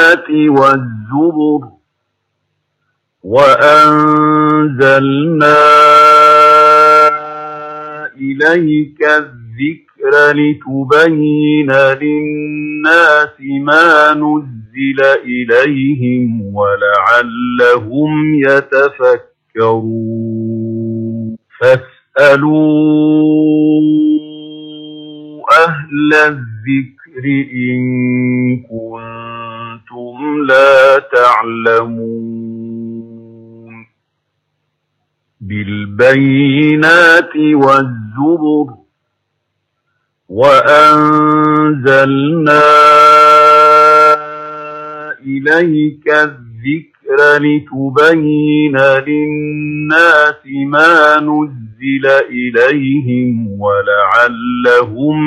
بالبينات والزبر وأنزلنا إليك الذكر لتبين للناس ما نزل إليهم ولعلهم يتفكرون فاسألوا أهل الذكر إن كنتم لا تعلمون بالبينات والزبر وأنزلنا إليك الذكر لتبين للناس ما نزل إليهم ولعلهم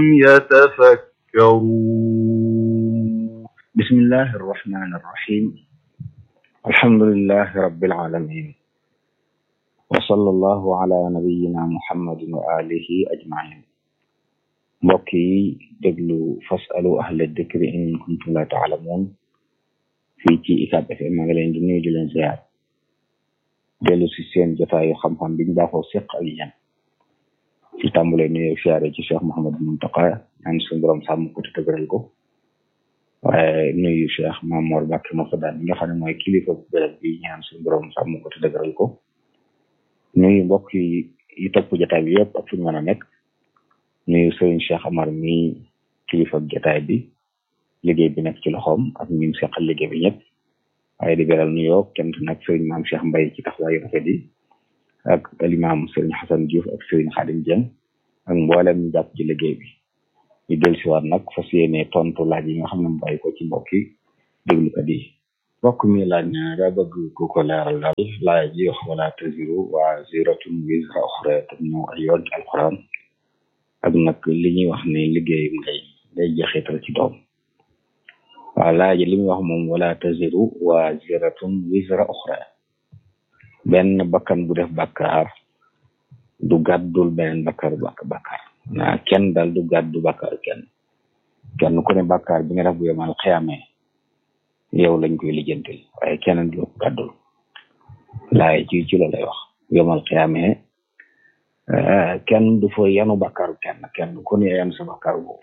يتفكرون بسم الله الرحمن الرحيم الحمد لله رب العالمين وصلى الله على نبينا محمد وآله أجمعين mbokk yi déglu fasalu ahla dikri in kuntum la taalamuun fii ci UCAB FM maa ngi leen di nuyu di leen ziar dellu si seen jotaayu xam-xam biñ baaxoo seq ak yéen ci tàmbale nuyu siyaare ci Cheikh Mouhamadou Mountakha ñaan suñu borom sàmm ko te tëgëral ko waaye nuyu Cheikh Mamour Mbacke Moussa mi nga xam ne mooy kilifa bu béréb bi ñaan suñu borom sàmm ko te tëgëral ko nuyu mbokk yi yi topp jotaay bi yëpp ak fu ñu mën a nekk nuyu Serigne Cheikh Amar mi kilifa jotaay bi liggéey bi nekk ci loxoom ak ñun seqal liggéey bi ñëpp waaye di beral nuyoo kenn nag Serigne maam Cheikh Mbaye ci taxawaayu rafet yi ak alimaam Serigne Hassan Diouf ak Serigne Khadim Dieng ak mboolem ñu jàpp ci liggéey bi ñu dellusiwaat nag fas yéene tontu laaj yi nga xam ne mu bàyyi ko ci mbokk yi déglukat yi mbokk mi laaj na daa bëgg ku ko leeral daal laaj ji wax wala taziru waaziratun wizra uxra te ñëw ay yoon ci alquran ak nag li ñuy wax ne liggéeyum ngay day jeexital ci doom waaw laaj li muy wax moom wala taziru waaziratun wizra uxra benn bakkan bu def bakkaar du gàddul beneen bakkaar bak bakkaar naa kenn dal du gàddu bakkaar kenn kenn ku ne bakkaar bi nga def bu yemal xiyamee yow lañ koy lijjantil waaye kenn du gàddul laay ci ci la lay wax yemal xiyamee kenn du fa yanu bakkaaru kenn kenn ku ne yanu sa bakkaaru boobu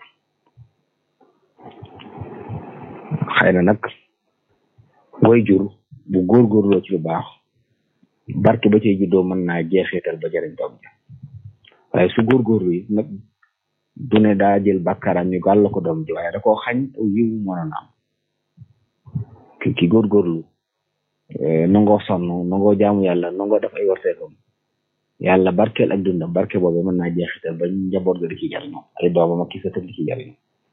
xëy na nag way jur bu góorgóorloo ci lu baax barke ba cay juddoo mën naa jeexital ba jëriñ doom ja waaye su góorgóorlu yi nag du ne daa jël bakkaaram ñu gàll ko doom ji waaye da koo xañ aw yiw mënoon am ki ki góorgóorlu nangoo sonn nangoo jaamu yàlla nangoo def ay warteekam yàlla barkeel ak dundam barke boobu mën naa jeexital ba njaboot ga di ci jariñoo ay doomam ak ki sa tëdd di ci jariñoo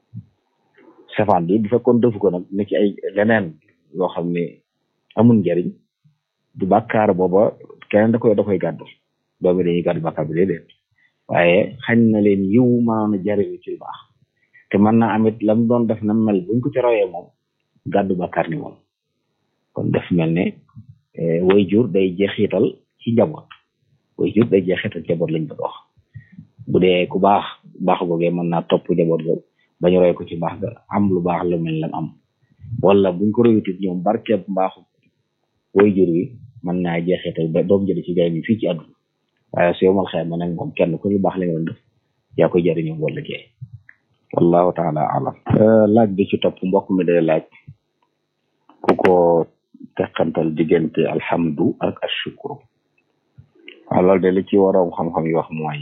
safaan bi bu fekkoon defu ko nag ne ci ay leneen yoo xam ne amul njariñ du bàkkaar booba keneen da koy da koy gàddu doomi dañuy gàddu bàkkaar bi déedéet waaye xañ na leen yiw maanaam jariñu ci lu baax te mën naa amit lam doon def na mel buñ ko ci royee moom gàddu bàkkaar ni moom kon def mel ne way jur day jeexital ci njaboot way jur day jeexital njaboot lañ bëgg wax bu dee ku baax baax googee mën naa topp njaboot ga bañu roy ko ci baax ga am lu baax lu mel lam am wala buñ ko royutit ñoom barkeeb mbaaxu way jur wi mën naa jeexital ba doom jëli ci jariñu fii ci àdduna waaye su yomal xëy ma nag moom kenn ku lu baax la nga doon def yaa koy jariñoo wala jeey wallahu taala alam laaj bi ci topp mbokk mi day laaj ku ko teqantal diggante alhamdu ak ashukru waaw loolu de li ci waroom xam-xam yi wax mooy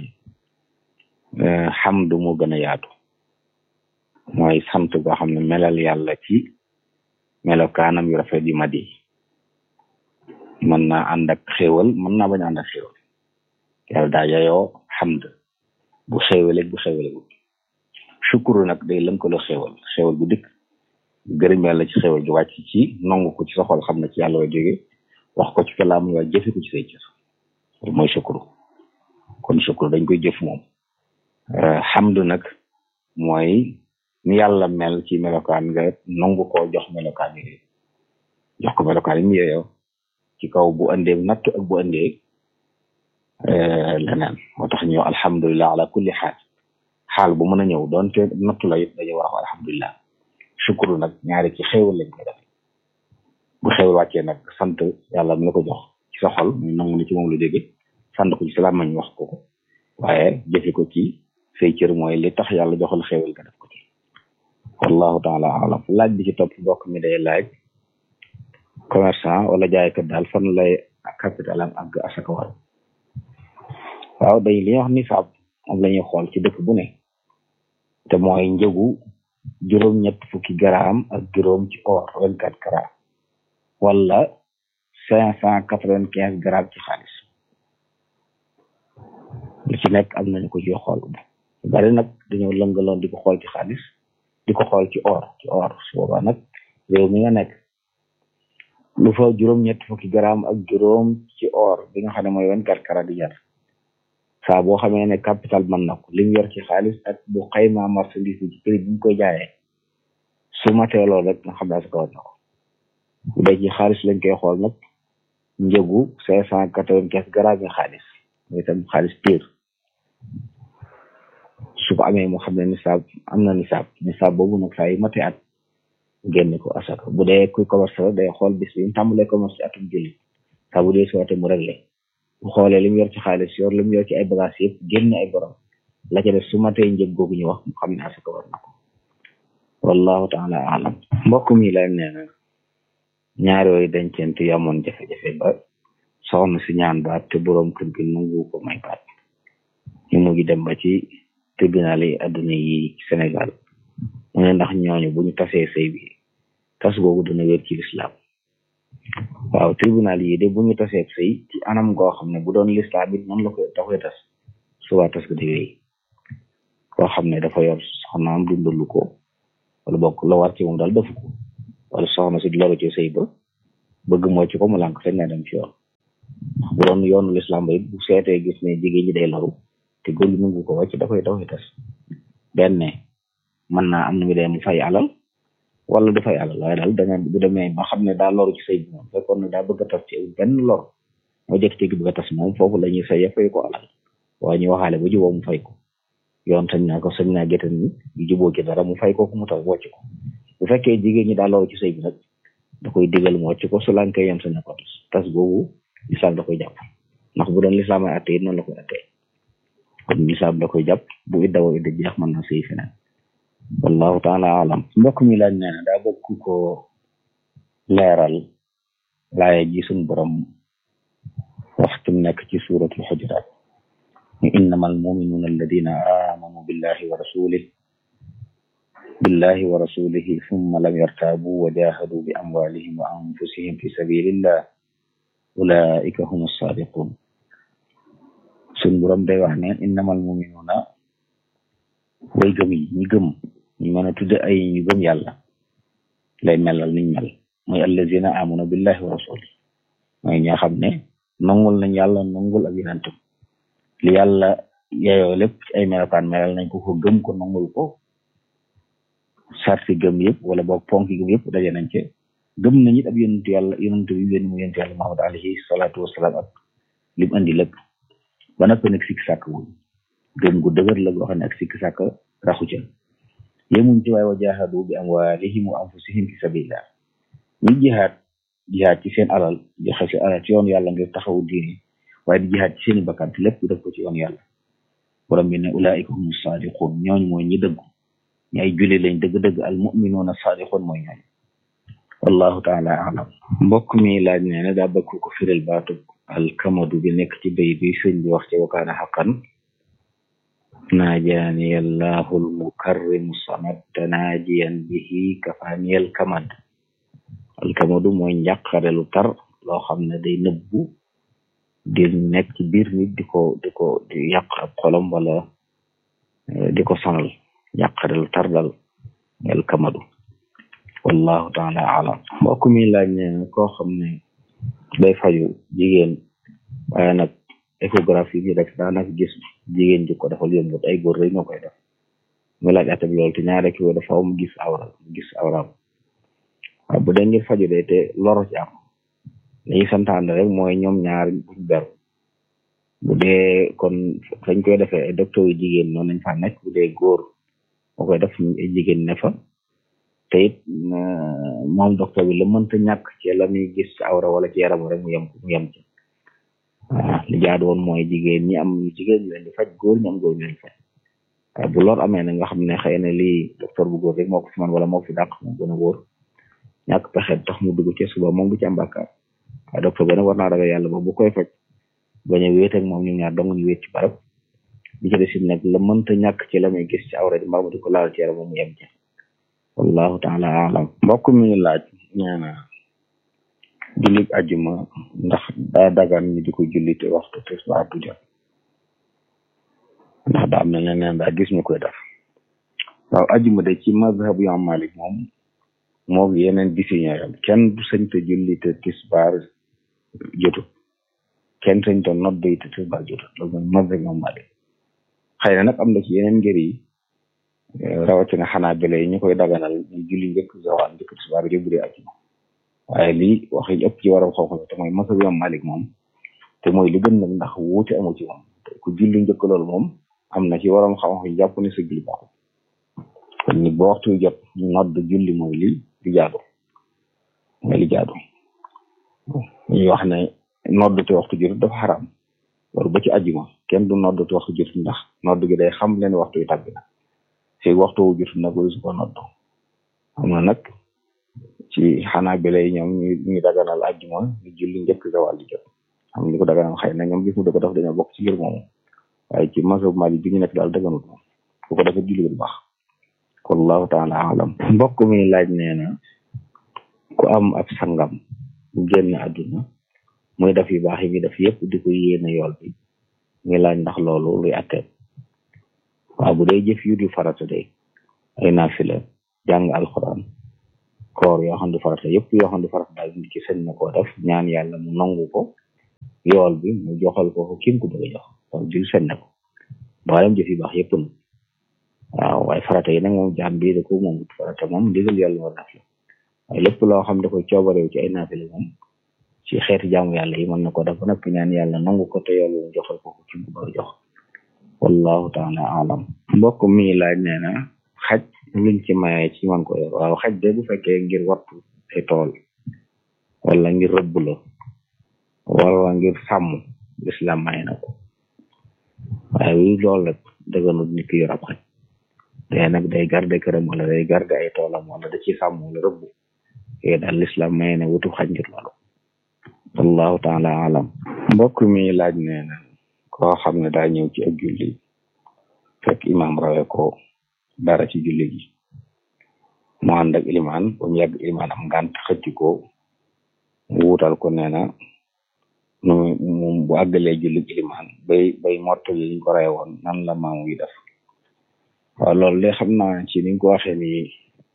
xamdu moo gën a yaatu mooy sant goo xam ne melal yàlla ci melokaanam yu rafet yu mat yi mën naa ànd ak xéewal mën naa bañ a ànd ak xéewal yàlla daa yayoo xamd bu xéewaleeg bu xéewaleegul shukuru nag day lënkaloo xéewal xéewal bu dikk gërëm yàlla ci xéewal gi wàcc ci nangu ko ci sa xol xam ne ci yàlla wa jóge wax ko ci kalaam waaye jëfe ko ci say cër loolu mooy shukuru kon shukuru dañ koy jëf moom xamdu nag mooy ni yàlla mel ci melokaan nga nangu ko jox melokaan yi jox ko melokaan yi mu yeyoo ci kaw bu andee nattu ak bu andee leneen moo tax ñu alhamdulilah ala kulli xaal xaal bu mën a ñëw doonte nattu la it dañu war a wax alhamdulilah shukuru nag ñaari ci xéewal lañ koy def bu xewal wàccee nag sant yàlla mi la ko jox ci sa xol muy nangu ni ci moom la jóge sant ko ci sa làmmiñ wax ko ko waaye jëfe ko ci say cër mooy li tax yàlla joxal xewal nga def ko ci wallahu taala alam laaj bi ci topp bokk mi day laaj commerçant wala jaaykat daal fan lay capital am ak asaka war waaw day li ñuy wax nisaab moom la ñuy xool ci dëkk bu ne te mooy njëgu juróom-ñett fukki garaam ak juróom ci or vingt quatre grammes wala cinq cent quatre vingt quinze grammes ci xaalis lu ci nekk am nañu ko ci xool bari nag dañoo lëngaloon di ko xool ci xaalis di ko xool ci or ci or su boobaa nag réew mi nga nekk lu fa juróom-ñett fukki garaam ak juróom ci or bi nga xam ne mooy vingt quatre carats di jar saa boo xamee ne capital mën na ko li mu yor ci xaalis ak bu xayma marchandise bi ci prix bi ñu koy jaayee su matee loolu rek nga xam ne asaka war na ko bu dee ci xaalis lañ koy xool nag njëgu cinq cent quatre-vingt-quinze grammes yi xaalis mooy itam xaalis pire su ko amee moo xam ne nisaab am na nisaab nisaab boobu nag saa yu matee at génne ko asaka bu dee kuy commerce la day xool bis bi mu tàmbalee commerce ci atum julli saa bu dee si waate mu réglé bu xoolee li mu yor ci xaalis yor li mu yor ci ay bagages yëpp génne ay borom la ca def su matee njëg googu ñu wax mu xam ne asaka war na ko wallahu taala alam mbokk mi la nee na ñaar yooyu dencent yu amoon jafe-jafe ba soxna si ñaan baat te boroom kër gi nangu ko may baat ñu mu ngi dem ba ci tribunal yi adduna yi Sénégal mu ne ndax ñooñu bu ñu tasee sëy bi tas googu dana wér ci lislaam waaw tribunal yi de bu ñu tasee sëy ci anam goo xam ne bu doon lislaam it noonu la koy da koy tas suba tas ko di wéy koo xam ne dafa yor soxnaam dundalu ko wala bokk la war ci moom daal defu ko wala soxna si loolu ci sëy ba bëgg moo ci ko mu lànk sañ na dem ci yoon bu doon yoonu lislaam ba it bu seetee gis ne jigéen ñi day loru te góor gi nangu ko wàcc da koy da koy tas benn mën naa am na mu dee mu fay alal wala du fay alal waaye daal danga bu demee ba xam ne daa loru ci sëy bi moom fekkoon ne daa bëgg a tas ci benn lor moo jékki-jékki bëgg a tas moom foofu la ñuy say fay ko alal waaye ñu waxaale ba juboo mu fay ko yoon sañ naa ko sañ naa géttan ni ñu juboo ci dara mu fay ko ku mu tas wocc ko bu fekkee jigéen ñi daa loru ci sëy bi nag da koy digal mu wocc ko su lankee yam sañ na ko tas tas boobu lislaam da koy jàpp ndax bu doon lislaam ay atte it noonu la koy attee kon lislaam da koy jàpp bu idda woo idda jeex mën na sëy feneen wallahu taala alam mbokk mi laaj nee na daa bëgg ko leeral laaye ji suñ borom waxtu nekk ci suratul xujuraat ñu innama almuminuuna alladina amanu billahi wa rasulih billahi wa rasulihi summa lam yartaabu wa jahadu bi amwalihim wa anfusihim fi sabilillah ulaika hum sadiqun suñ borom day wax ne innamal muminuuna way gëm yi ñi gëm ñu mën a tudde ay ñu gëm yàlla lay melal niñ mel mooy allazina amanu billahi wa rasuli mooy ñoo xam ne nangul nañ yàlla nangul ak yonentam li yàlla yeyoo lépp ci ay melokaan melal nañ ko ko gëm ko nangul ko sarti gëm yëpp wala boog ponk gëm yëpp daje nañ ci gëm nañ it ab yonentu yàlla yonentu bi yónni mu yonentu yàlla Muhammad alayhi salaatu wasalaam ak lim andi lépp ba nag nag sikki sàkk wuñ gëm gu dëgër la goo xam ne ak sikki sàkk raxu ca yemuñ ci waaye wa jaahadu bi amwaalihim wa anfusihim fi sabilillah ñi jihaad jihaad ci seen alal joxe si alal ci yoon yàlla ngir taxawu diine waaye di jihaad ci seeni bakkan te lépp def ko ci yoon yàlla borom bi ne ulaika hum sadiqun ñooñ mooy ñi dëggu ñi ay julli lañ dëgg-dëgg al muminuuna sadiqun mooy ñooñ wallahu taala alam mbokk mi laaj nee na daa bëgg ko firil baatu alkamadu bi nekk ci bay bi sëñ bi wax ci wakaana xaqan naajaani allahu almukarrimu samad tanaajiyan bihi kafaani alkamad alkamadu mooy njàqare lu tar loo xam ne day nëbbu di nekk ci biir nit di ko di ko di yàq ab xolam wala di ko sonal njàqare lu tar dal alkamadu wallahu taala alam mbokk mi laaj ne koo xam ne day faju jigéen waaye nag échographie bi rek daanaka gis jigéen ji ko defal yombut ay góor rek ñoo koy def mu laaj atam loolu te ñaare ki wo dafa mu gis awra mu gis awraam waaw bu dee ngir faju de te loro ci am lañuy santaane rek mooy ñoom ñaar buñ beru bu dee kon fañ koy defee ay docteur yu jigéen noonu nañ fa nekk bu dee góor moo koy def ay jigéen ne fa te it moom docteur bi la mënta ñàkk ci la muy gis ci awra wala ci yaram rek mu yem mu yem ci waaw li jaadu woon mooy jigéen ñi am jigéen ñi leen di faj góor ñi am góor ñi leen di faj waaye bu lor amee na nga xam ne xëy na lii docteur bu góor rek moo ko fi man wala moo fi dàq moo gën a wóor ñàkk pexe tax mu dugg ci suba moom du ci am bàkkaar waaye docteur bi nag war naa ragal yàlla ba bu koy faj bañ a wéet ak moom ñu ñaar dong ñu wéet ci barab bi ci des it nag la mënta ñàkk ci la muy gis ci awra di mbaa mu di ko laal ci yaram mu yem ci wallahu taala alam mbokk mi laaj nee na jullit ajuma ndax daa dagan ñu di ko julli te waxtu tisbaar du jot ndax daa am na leneen daa gis ñu koy def waaw ajuma de ci mazhab yu am Malik moom moo yeneen décision yam kenn du sañ te julli te tisbaar jotut kenn sañ te nodd yi te tisbaar jotut loolu mooy mazhab yu am Malik xëy na nag am na ci yeneen ngër yi rawatina xanaa bele yi ñu koy daganal ñu julli njëkk zawal njëkk tisbaar yóbbu dee ajuma waaye lii wax yi ëpp ci waram xam-xam te mooy mazhab yu am Malik moom te mooy li gën nag ndax wuute amu ci moom ku julli njëkk loolu moom am na ci waram xam-xam yi jàpp ne sa julli baaxul kon ni boo waxtu jot nodd julli mooy li li jaadu mooy li jaadu ñuy wax ne nodd te waxtu jot dafa xaram loolu ba ci ajuma kenn du nodd te waxtu jot ndax nodd gi day xam leen waxtu yi tàbbi na fi waxtu wu jot nag su ko nodd xam na nag ci xanaa bi lay ñoom ñu ñu daganal ajuma ñu julli njëkk zawal di jot xam ni ko daganal xëy na ñoom gis mu da ko def dañoo bokk ci ngir moomu waaye ci mazhab Malik bi ñu nekk daal daganut moom ku ko defee julli bu baax wallahu taala alam mbokk mi laaj nee na ku am ab sangam bu génn àdduna muy def yu baax yi mi def yëpp di ko yéene yool bi muy laaj ndax loolu luy attee waaw bu dee jëf yu du farata day ay naafila jàng alxuraan koor yoo xam ne farata yëpp yoo xam ne farata daal nit ki sañ na koo def ñaan yàlla mu nangu ko yool bi mu joxal ko ko kim ko bëgg a jox kon jul sañ na ko mboolem jëf yu baax yëpp nag waaw waaye farata yi nag moom jaam bi da ko moom farata moom ndigal yàlla war naf la waaye lépp loo xam da koy coobarew ci ay naafila moom ci xeeti jaamu yàlla yi mën na ko def ba noppi ñaan yàlla nangu ko te yool mu joxal ko ko kim ko bëgg a jox wallahu taala alam mbokk mi laaj nee na xaj luñ ci maye ci man ko yor waaw xaj de bu fekkee ngir wattu ay tool wala ngir rëbb la wala ngir sàmm islam may na ko waaye wi loolu rek dëgganut nit ki yor ab xaj day nag day garde këram wala day garde ay toolam wala da ci sàmm wala rëbb yooyu daal l'islam may na wutu xaj ngir loolu wallahu taala alam mbokk mi laaj nee na koo xam ne daa ñëw ci ak julli fekk imam rawe ko dara ci julli gi mu ànd ak ilimaan ba mu yàgg ilimaan am ngànt xëcc ko wuutal ko nee na nu mu bu àggalee julli ilimaan bay bay mottali liñ ko rey woon nan la maamu yi def waaw loolu de xam naa ci niñ ko waxee nii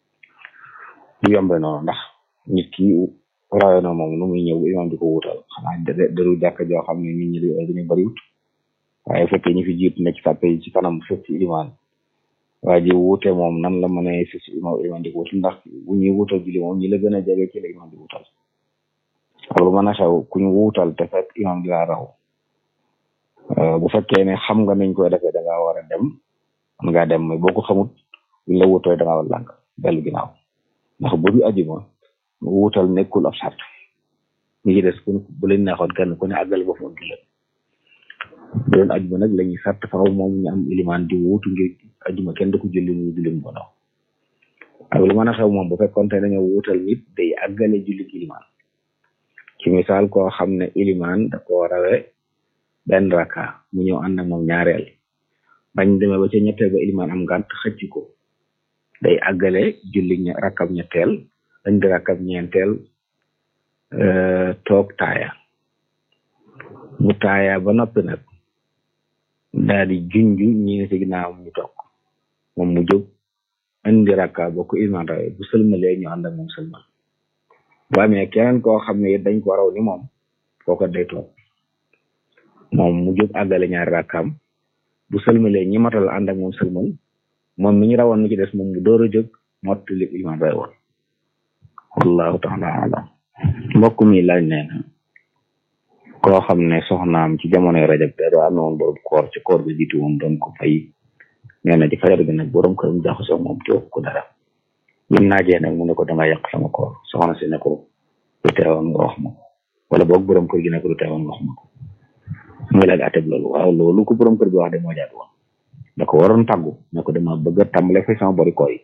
du yombe noonu ndax nit ki rawe na moom nu muy ñëw imaam di ko wuutal xanaa daru jàkk joo xam ne nit ñi dañu bariwut waaye fekkee ñi fi jiitu nekk sàppe yi ci kanam fekk ci ilimaan waa ji wuute moom nan la mën a fi si imaam imaam di ko wutal ndax bu ñuy wuutal julli moom ñi la gën a jege ci la imaam di wuutal loolu mën a xew ku ñu wuutal te fekk imaam di laa raw bu fekkee ne xam nga niñ koy defee da ngaa war a dem man ngaa dem mais boo ko xamut buñ la wuutooy da ngaa war a lànk dellu ginnaaw ndax bu du ajuma wuutal nekkul ab sart ñi ci des ku bu leen neexoon kenn ku ne àggal ba foon julli bu doon ajuma nag la ñuy sart faaw moom ñu am ilimaan di wuutu ngir ajuma kenn du ko julli mu julli mu bono ak lu mën a xew moom bu fekkoon te dañoo wuutal nit day àggale julli ilimaan ci misaal koo xam ne ilimaan da koo rawe benn raka mu ñëw ànd ak moom ñaareel bañ demee ba ca ñetteel ba ilimaan am ngànt xëcc ko day àggale julli rakab ñetteel dañ di rakab ñeenteel toog taaya mu taaya ba noppi nag daal di junju ñi ne ci ginnaaw ñu toog moom mu jóg indi rakka ba ko ilimaan rawe bu sëlmalee ñu ànd ak moom sëlmal bu amee keneen koo xam ne dañ ko raw ni moom kooko day toog moom mu jóg àggale ñaari rakkaam bu sëlmalee ñi matal ànd ak moom sëlmal moom mi ñu rawoon ni ci des moom mu door a jóg mottali imaam bay woon wallahu taala alam mbokk mi laaj nee na koo xam ne soxnaam ci jamonoy rajab te doo amee woon borom koor ci koor bi jiitu woon doon ko fay nee na ci fajar bi nag borom këram jaxasoo moom te wax ko dara bi naajee nag mu ne ko danga yàq sama koor soxna si ne ko lu teewoon nga wax ma ko wala boog borom kër gi ne ko lu teewoon nga wax ma ko muy laaj ateb loolu waaw loolu ko borom kër bi wax de moo jaatu woon da ko waroon tàggu ne ko dama bëgg a tàmbale fay sama bori koor yi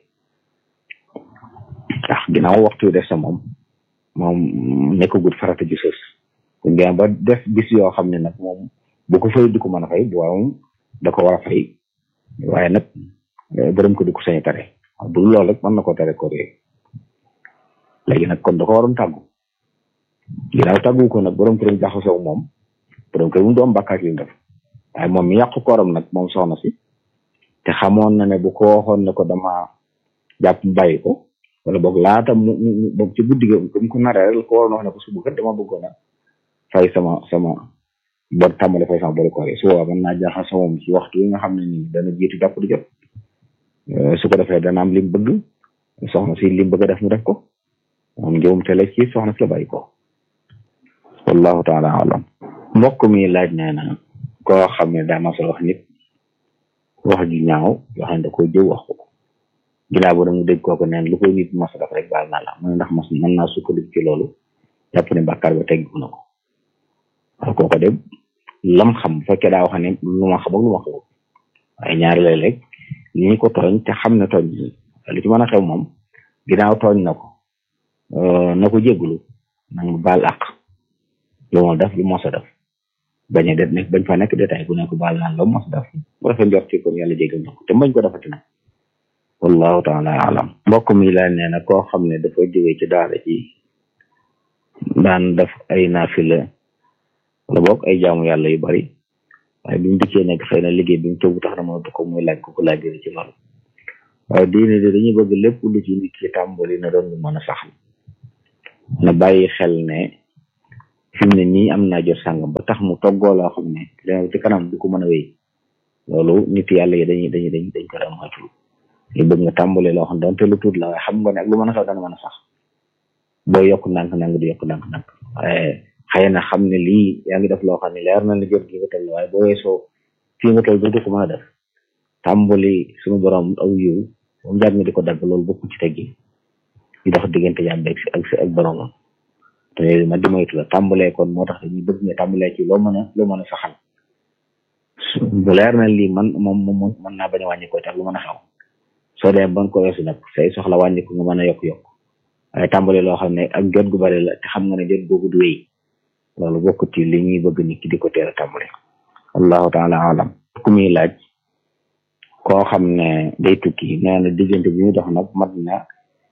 ndax ginnaaw waxtu def sa moom moom nekkagul farata ju sës kon dina ba def bis yoo xam ne nag moom bu ko fay du ko mën a fay bu waaw da ko war a fay waaye nag borom ko di ko sañ tare bu loolu rek mën na ko tere koor yooyu léegi nag kon da ko waroon tàggu ginnaaw tàggu ko nag borom këram jaxasoo moom borom kër mu doom bàkkaat li def waaye moom mi yàqu kooram nag moom soxna si te xamoon na ne bu ko waxoon ne ko dama jàpp bàyyi ko wala boog laata mu mu boog ci guddi ga mu ko naree rek ko waroon wax ne ko suba kat dama bëggoon a fay sama sama bor tàmbale fay sama bori koor yi su boobaa mën naa jaxasoo moom ci waxtu yi nga xam ne nii dana jiitu jàpp di jot su ko defee dana am lim bëgg soxna si lim bëgg a def mu def ko moom njëwum tele ci soxna si la bàyyi ko wallahu taala alam mbokk mi laaj nee na koo xam ne daa masal wax nit wax ju ñaaw yoo xam ne da koy jëw wax ko ginnaaw ba mu dégg kooku neen lu koy nit mas def rek baal naa la mu ne ndax mas mën naa sukkandiku ci loolu jàpp ne bàkkaar ba teggu na ko waaw kooku de lam xam bu fekkee daa wax ne lu ma xam ak lu ma xamul waaye ñaari léeg-léeg li ñu ko tooñ te xam ne tooñ li ci mën a xew moom ginnaaw tooñ na ko na ko jéggulu nag mu baal àq lu ma def lu mos a def bañ a det nekk bañ fa nekk détail bu nekk baal naan la mos a def bu defee njort ci kon yàlla jéggal na ko te bañ ko defati nag wallahu taala alam mbokk mi laa nee na koo xam ne dafa jógee ci daara ji daan def ay naafila wala boog ay jaamu yàlla yu bari waaye bi mu dikkee nekk xëy na liggéey bi mu tëggu tax na mënatu ko muy laaj ko ko laaj ci loolu waaye diine de dañuy bëgg lépp lu ci nit ki tàmbali na doon lu mën a sax na bàyyi xel ne fi mu ne nii am naa jot sàngam ba tax mu toggoo loo xam ne dina ci kanam du ko mën a wéy loolu nit yàlla yi dañuy dañuy dañ dañ ko daan moytu li bëgg nga tàmbale loo xam ne donte lu tuut la waaye xam nga ne ak lu mën a sax dana mën a sax boo yokk ndànk-ndànk di yokk ndànk-ndànk waaye xëy na xam ne lii yaa ngi def loo xam ne leer na la jot gi nga toll waaye boo weesoo fii nga toll dootu ko mën a def tàmbali suñu borom aw yiw moom jàng nga di ko dagg loolu bokku ci teggi di dox diggante jàmm ak ak ak boromam te ma di moytu la tàmbalee kon moo tax dañuy bëgg nga tàmbalee ci loo mën a loo mën a saxal bu leer na lii man moom moom mën naa bañ a wàññi ko tax lu mën a xaw soo dee ban ko weesu nag say soxla wàññi ko nga mën a yokk-yokk waaye tàmbale loo xam ne ak jot gu bari la te xam nga ne jot googu du wéy loolu bokkut ci li ñuy bëgg nit ki di ko teel a tàmbale allahu taala alam ku muy laaj koo xam ne day tukki nee na diggante bi muy dox nag mat na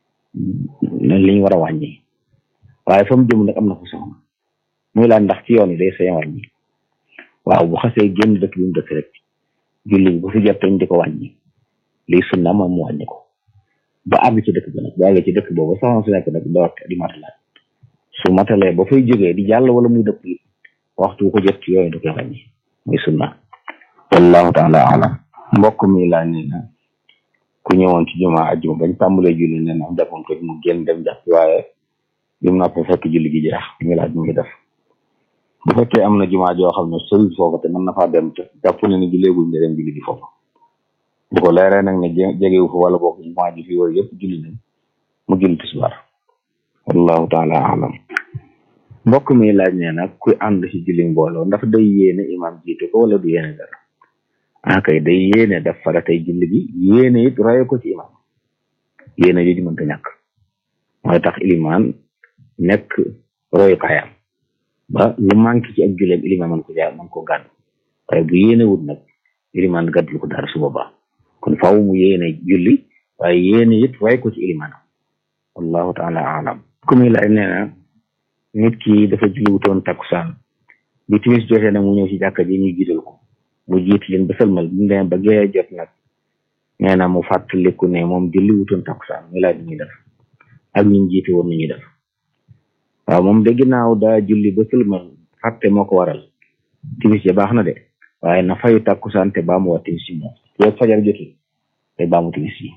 li ñu war a wàññi waaye fa mu jëm nag am na fu soxna muy laaj ndax ci yoon yi day sañ wàññi waaw bu xasee génn dëkk bi mu dëkk rek julli bi bu fi jot dañ di ko wàññi lii sunna moom mu wàññi ko ba àgg ci dëkk bi nag ba àgg ci dëkk boobu soxna si nekk nag door di matalaat su matalee ba fay jógee di jàll wala muy dëpp waxtu ko jot ci yooyu da koy wàññi muy sunna wallahu taala alam mbokk mi laa nee na ku ñëwoon ci jumaa ajjuma bañ tàmbalee julli nee na jàppoon ko mu génn dem jàpp waaye lim naa ko fekk julli gi jeex mi laaj mu ngi def bu fekkee am na jumaa joo xam ne sori foofu te mën na faa dem te jàpp ne ni julleeguñ nga dem julli gi foofu bu ko leeree nag ne jegewu fa wala boog jumaa ji fi wër yëpp julli nañ mu julli tisbaar wallahu taala alam mbokk mi laaj nee nag kuy ànd ci julli mbooloo ndax day yéene imam jiite ko wala du yéene dara ah kay day yéene def faratay julli gi yéene it roye ko ci imam yéene jooju mënta ñàkk mooy tax ilimaan nekk royukaayam ba lu manqué ci ak julleem ilimaan man ko jaar man ko gàddu waaye bu yéene wut nag ilimaan gàddul ko dara su boobaa kon faaw mu yéene julli waaye yéene it roy ko ci ilimaanam wallahu taala alam ku muy laaj nee na nit ki dafa julli wutoon takkusaan bi timis jotee nag mu ñëw ci jàkka ji ñu jiital ko mu jiit leen ba sëlmal bu demee ba gee jot nag nee na mu fàttaliku ne moom julli wutoon takkusaan muy laaj ñuy def ak ñu jiite woon nu ñuy def waaw moom de ginnaaw daa julli ba sëlmal fàtte moo ko waral timis ya baax na de waaye na fayu takkusaan te baamu waa timis yi moom yow fajar jotul te baamu timis yi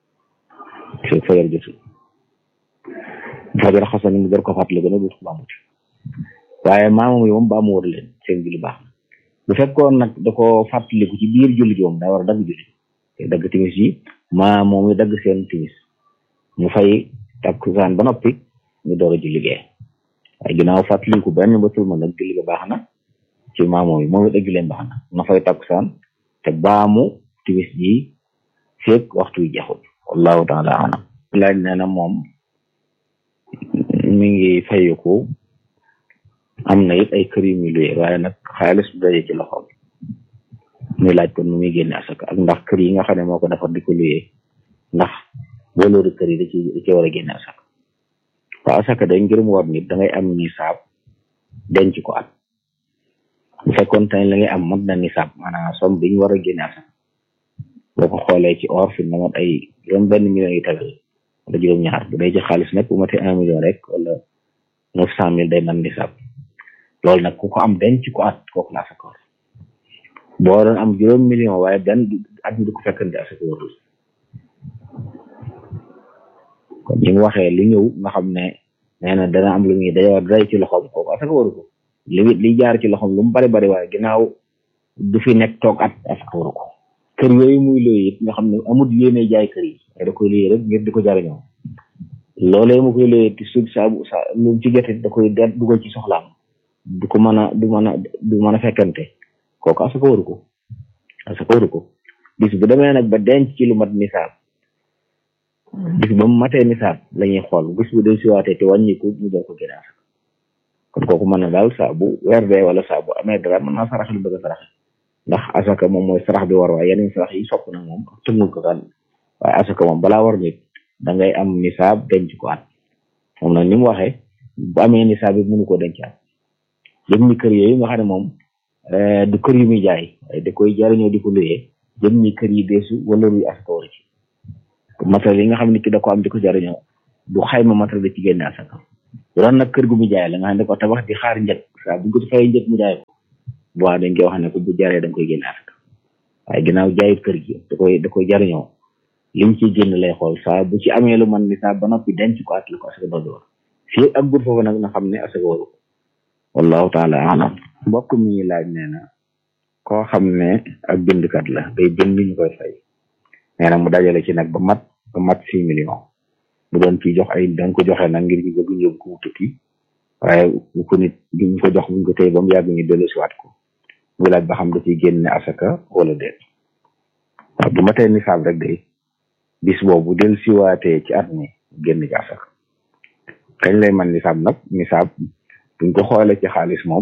te fajar jotul fajar xasan mu door ko fàttaliku nag dootu ko baamuti waaye maamam yi moom baamu war leen seen julli baax na bu fekkoon nag da ko fàttaliku ci biir julli gi moom daa war a dagg julli te dagg timis yi maa moom yi dagg seen timis mu fay takkusaan ba noppi ñu door a julli gee waaye ginnaaw fàttaliku benn batul ma nag julli ga baax na ci maamoo yi moom it ak julleen baax na na fay takkusaan te baamu timis ji feeg waxtu wi jeexul wallahu taala alam laaj nee na moom mi ngi fayeku am na it ay kër yu muy luye waaye nag xaalis bu daje ci loxoom muy laaj kon nu muy génne asaka ak ndax kër yi nga xam ne moo ko defar di ko luye ndax waloori kër yi da ci da ci war a génne asaka waaw asaka day ngir mu war nit da ngay am nisaab denc ko at bu fekkoon tey la ngay am mat na nisaab maanaam somme bi ñu war a génne asaka boo ko xoolee ci or fi na mat ay juróom benn million yi tagal wala juróom ñaar bu dee ci xaalis nag bu matee un million rek wala neuf cent mille day man nisaab loolu nag ku ko am denc ko at kooku la asaka war boo doon am juróom million waaye benn at mi du ko fekkante asaka warul kon ñi mu waxee lu ñëw nga xam ne nee na dana am lu muy day day ci loxoom kooku asaka waru ko li li jaar ci loxoom lu mu bari bari waaye ginnaaw du fi nekk toog at asaka waru ko kër yooyu muy looy it nga xam ne amul yéene jaay kër yi waaye da koy looy rek ngir di ko jariñoo loolee mu koy looy ti su sa sa lu ci jotit da koy det dugal ci soxlaam du ko mën a du mën a du mën a fekkante kooku asaka waru ko asaka waru ko bis bu demee nag ba denc ci lu mat nisaab bis ba mu matee nisaab la ñuy xool bis bu del siwaatee te wàññiku ñu doon ko génne asaka kon kooku mën na daal saa bu weer dee wala saa bu amee dara mën naa sarax lu bëgg a sarax ndax asaka moom mooy sarax bi war waaye yeneen sarax yi sopp na moom tëngul ko kan waaye asaka moom balaa war nit da ngay am nisaab denc ko at moom nag ni mu waxee bu amee nisaab bi mënu koo denc at jëm ni kër yooyu nga xam ne moom du kër yu muy jaay waaye da koy jariñoo di ko luyee jëm ni kër yi deesu wala luy asaka war ci matériel yi nga xam ne ki da ko am di ko jariñoo du xayma matériel da ci génne asaka bu doon nag kër gu mu jaay la nga xam ne da ko tabax di xaar njëg saa bu ko fayee njëg mu jaay ko bu waa dañ koy wax ne ko bu jaree da nga koy génne asaka waaye ginnaaw jaayut kër gi da koy da koy jariñoo liñ ciy génn lay xool saa bu ci amee lu man ni saa ba noppi denc ko at la ko asaka doon war fii ak gut foofu nag na xam ne asaka waru ko wallahu taala alam mbokk mi laaj nee na koo xam ne ak bindkat la day bind ñu koy fay nee na mu dajale ci nag ba mat ba mat six millions bu doon ci jox ay danga ko joxe nag ngir ñu bëgg ñu yóbbu ko tukki waaye bu ko nit ñu ko jox buñ ko tey ba mu yàgg ñu dellu siwaat ko mu laaj ba xam da ciy génne asaka wala déet waaw bu ma tey nisaab rek day bis boobu del siwaatee ci at mi génn ci asaka kañ lay man nisaab nag nisaab buñ ko xoolee ci xaalis moom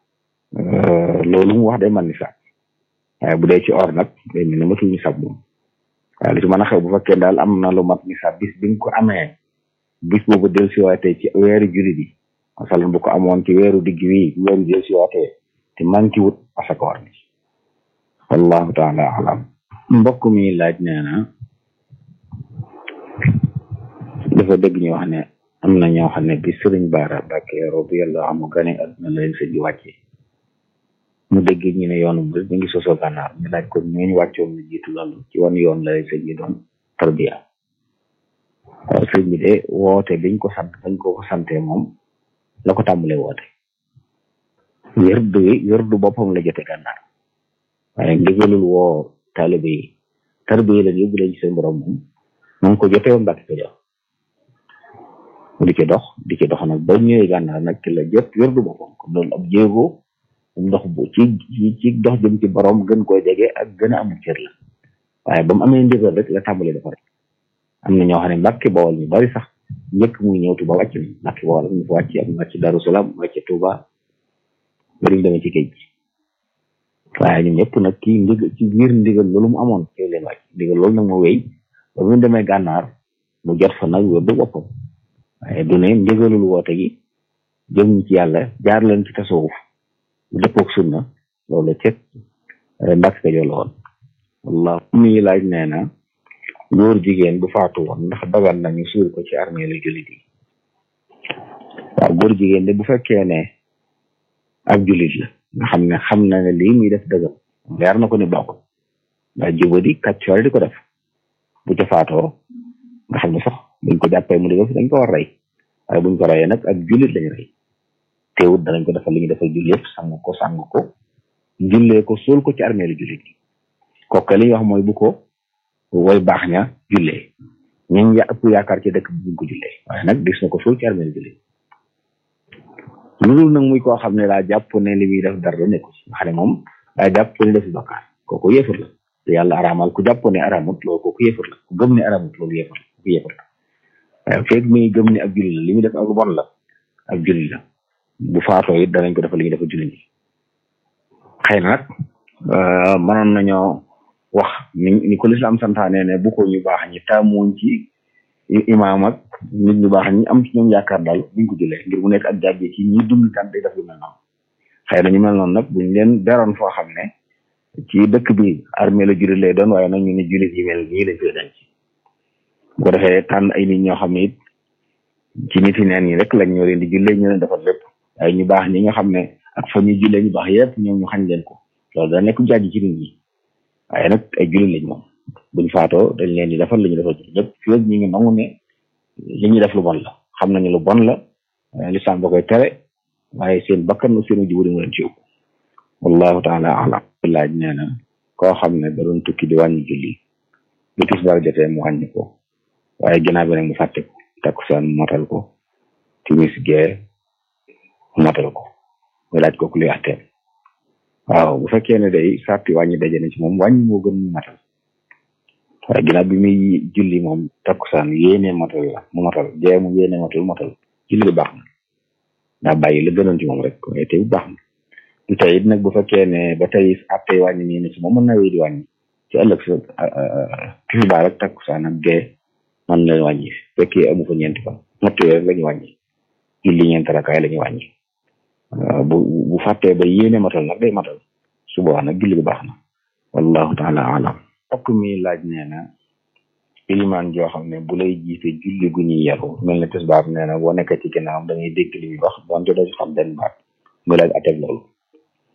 loolu mu wax day man nisaab waaye bu dee ci or nag day mel ne matul nisaab moom waaye lu ci mën a xew bu fekkee daal am na lu mat nisaab bis bi nga ko amee bis boobu del siwaatee ci weeru jullit yi masalan bu ko amoon ci weeru digg wi weeru del siwaatee te manki wut asaka war ni wallahu taala alam mbokk mi laaj nee na dafa dégg ñu wax ne am na ñoo xam ne bi sëriñ Baara Mbàkke radiyallahu anhu gane àdduna la leen sëñ bi wàcce mu dégg ñu ne yoonu mu mi ngi sosoo gànnaar ñu laaj ko ñooñu wàccoon na jiitu loolu ci wan yoon la leen sëñ bi doon tarbiya waaw sëñ bi de woote biñ ko sant bañ ko ko santee moom la ko tàmbalee woote wérdu wi wérdu boppam la jote gànnaar waaye ndigalul woo taalibe yi tarbiya yi leen yóbbu leen ci seen borom moom mu ngi ko jotee woon Mbàkke ko jox mu di ci dox di ci dox nag ba ñëwee gànnaar nag ci la jot wérdu boppam kon loolu ab jéego ndox bu ci ci dox jëm ci borom gën koo jege ak gën a amul cër la waaye ba mu amee ndigal rek la tàmbalee dafa rek am na ñoo xam ne Mbàkke Bawol ñu bari sax njëkk muy ñëw Tuuba wàcc nañ Mbàkke Bawol am ñu fa wàcc am wàcc Daru Salaam wàcc Tuuba bariñ demee ci géej gi waaye ñun ñëpp nag kii ndig ci biir ndigal loolu mu amoon ci leen wàcc ndigal loolu nag moo wéy ba mu demee gànnaar mu jot fa nag wér du boppam waaye du ne ndigalul woote gi jëm ci yàlla jaar leen ci tasawuf bu dëppoog sunna loolu cet Mbàkke Kajoor la woon wallah muy laaj nee na góor jigéen bu faatu woon ndax dagan nañu suul ko ci armée lu jullit yi waaw góor jigéen de bu fekkee ne ak jullit la nga xam ne xam na ne lii muy def dëggal leer na ko ni baaxul ndax jubadi kàccoor di ko def bu ca faatoo nga xam ne sax buñ ko jàppee mu dëgg dañ ko war rey waaye buñ ko reyee nag ak jullit lañ rey teewut danañ ko defal li ñu defal jullit yëpp sang ko sang ko jullee ko suul ko ci armée lu jullit yi kooku li ñuy wax mooy bu ko woy baax ña jullee ñun ya ëpp yaakaar ci dëkk bi buñ ko jullee waaye nag gis na ko suul ci armeel julli lu dul nag muy koo xam ne daa jàpp ne li muy def dara nekku ci nga xam ne moom daa jàpp ne defi bakkaar kooku yéefar la te yàlla araamal ku jàpp ne araamut loolu kooku yéefar la ku gëm ne araamut loolu yéefar la kooku yéefar la waaye feeg muy gëm ne ab julli la li muy def ak lu bon la ab julli la bu faatoo it danañ ko defal li ñuy defal julli ñi xëy na nag mënoon nañoo wax ni ni ko lislaam santaane ne bu ko ñu baax ñi taamuñ ci imaam ak nit ñu baax ñi am ci ñoom yaakaar daal buñ ko jëlee ngir mu nekk ak jàbbi ci ñi dund kan day def lu mel noonu xëy na ñu mel noonu nag buñ leen beroon foo xam ne ci dëkk bi armée la jullit lay doon waaye nag ñu ne jullit yi mel nii lañ koy denc bu ko defee tànn ay nit ñoo xam ne it ci nit yi neen ñi rek lañ ñoo leen di jullee ñu leen defal lépp waaye ñu baax ñi nga xam ne ak fa ñuy jullee ñu baax yëpp ñoom ñu xañ leen ko loolu da nekk jàjj ci nit ñi waaye nag ay jullit lañ moom buñ faatoo dañ leen di defal li ñu defal jullit ñëpp fii ñu ngi nangu ne li ñuy def lu bon la xam nañu lu bon la lislaam ba koy tere waaye seen bakkan ak seen jubóo mu leen ci yóbbu wallahu taala alam laaj nee na koo xam ne da doon tukki di wàññi julli bu tisbaar jotee mu wàññi ko waaye ginnaaw bi nag mu fàtte ko takkusaan motal ko timis gee motal ko mu laaj ko ku luy atteel waaw bu fekkee ne day sarti wàññi daje na ci moom wàññi moo gën mu matal waaye ginnaaw bi muy julli moom takkusaan yéene motal la mu motal gee mu yéene motal motal julli bi baax na daa bàyyi la gënoon ci moom rek waaye tey baax na du tey it nag bu fekkee ne ba tey attey wàññi nii ne ci moom mën na wéy di wàññi ci ëllëg sa tisbaar ak takkusaan ak gee mën na wàññi fekkee amu fa ñeenti fan ñetti weer la ñu wàññi julli ñeenti rakaay la ñu wàññi bu bu fàttee ba yéene matal nag day matal su boobaa nag julli bi baax na wallahu taala alam okk mi laaj nee na ilimaan joo xam ne bu lay jiite julli gu ñuy yaru mel ne tisbaar nee na boo nekkee ci ginnaawam da ngay dégg li muy wax doonte doo ci xam benn baat muy laaj ateb loolu